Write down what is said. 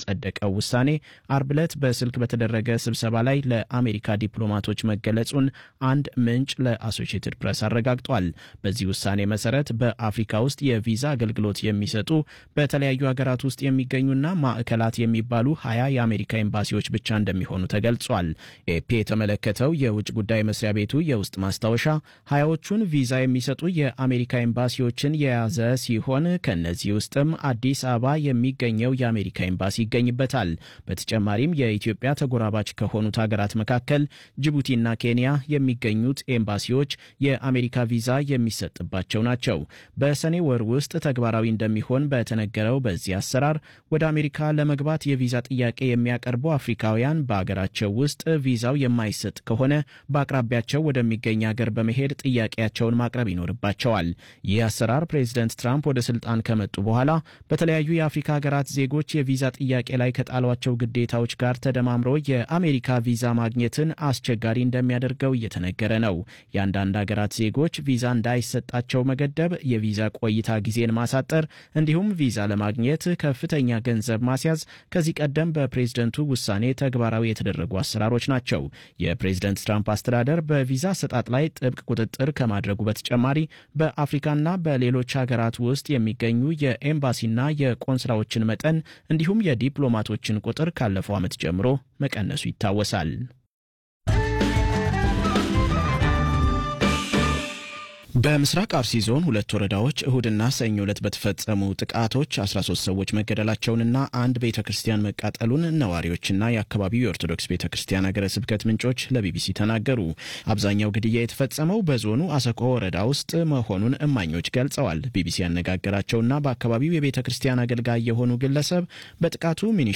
ያጸደቀው ውሳኔ አርብ ዕለት በስልክ በተደረገ ስብሰባ ላይ ለአሜሪካ ዲፕሎማቶች መገለጹን አንድ ምንጭ ለአሶሺየትድ ፕሬስ አረጋግጧል። በዚህ ውሳኔ መሰረት በአፍሪካ ውስጥ የቪዛ አገልግሎት የሚሰጡ በተለያዩ ሀገራት ውስጥ የሚገኙና ማዕከላት የሚባሉ ሀያ የአሜሪካ ኤምባሲዎች ብቻ እንደሚሆኑ ተገልጿል። ኤፒ የተመለከተው የውጭ ጉዳይ መስሪያ ቤቱ የውስጥ ማስታወሻ ሀያዎቹን ቪዛ የሚሰጡ የአሜሪካ ኤምባሲዎችን የያዘ ሲሆን ከእነዚህ ውስጥም አዲስ አበባ የሚገኘው የአሜሪካ ኤምባሲ ይገኝበታል። በተጨማሪም የኢትዮጵያ ተጎራባች ከሆኑት ሀገራት መካከል ጅቡቲና ኬንያ የሚገኙት ኤምባሲዎች የአሜሪካ ቪዛ የሚሰጥባቸው ናቸው። በሰኔ ወር ውስጥ ተግባራዊ እንደሚሆን በተነገረው በዚህ አሰራር ወደ አሜሪካ ለመግባት የቪዛ ጥያቄ የሚያቀርቡ አፍሪካውያን በአገራቸው ውስጥ ቪዛው የማይሰጥ ከሆነ በአቅራቢያቸው ወደሚገኝ ሀገር በመሄድ ጥያቄያቸውን ማቅረብ ይኖርባቸዋል። ይህ አሰራር ፕሬዚደንት ትራምፕ ወደ ስልጣን ከመጡ በኋላ በተለያዩ የአፍሪካ ሀገራት ዜጎች የቪዛ ጥያቄ ላይ ከጣሏቸው ግዴታዎች ጋር ተደማምሮ የአሜሪካ ቪዛ ማግኘትን አስቸጋሪ እንደሚያደርገው እየተነገረ ነው። የአንዳንድ ሀገራት ዜጎች ቪዛ እንዳይሰጣቸው መገደብ፣ የቪዛ ቆይታ ጊዜን ማሳጠር እንዲሁም ቪዛ ለማግኘት ከፍተኛ ገንዘብ ማስያዝ ከዚህ ቀደም በፕሬዝደንቱ ውሳኔ ተግባራዊ የተደረጉ አሰራሮች ናቸው። የፕሬዝደንት ትራምፕ አስተዳደር በቪዛ አሰጣጥ ላይ ጥብቅ ቁጥጥር ከማድረጉ በተጨማሪ በአፍሪካና በሌሎች ሀገራት ውስጥ የሚገኙ የኤምባሲና የቆንስላዎችን መጠን እንዲሁም የዲፕሎማቶችን ቁጥር ካለፈው ዓመት ጀምሮ መቀነሱ ይታወሳል። በምስራቅ አርሲ ዞን ሁለት ወረዳዎች እሁድና ሰኞ ዕለት በተፈጸሙ ጥቃቶች 13 ሰዎች መገደላቸውንና አንድ ቤተ ክርስቲያን መቃጠሉን ነዋሪዎችና የአካባቢው የኦርቶዶክስ ቤተ ክርስቲያን ሀገረ ስብከት ምንጮች ለቢቢሲ ተናገሩ። አብዛኛው ግድያ የተፈጸመው በዞኑ አሰኮ ወረዳ ውስጥ መሆኑን እማኞች ገልጸዋል። ቢቢሲ ያነጋገራቸውና በአካባቢው የቤተ ክርስቲያን አገልጋይ የሆኑ ግለሰብ በጥቃቱ ሚኒ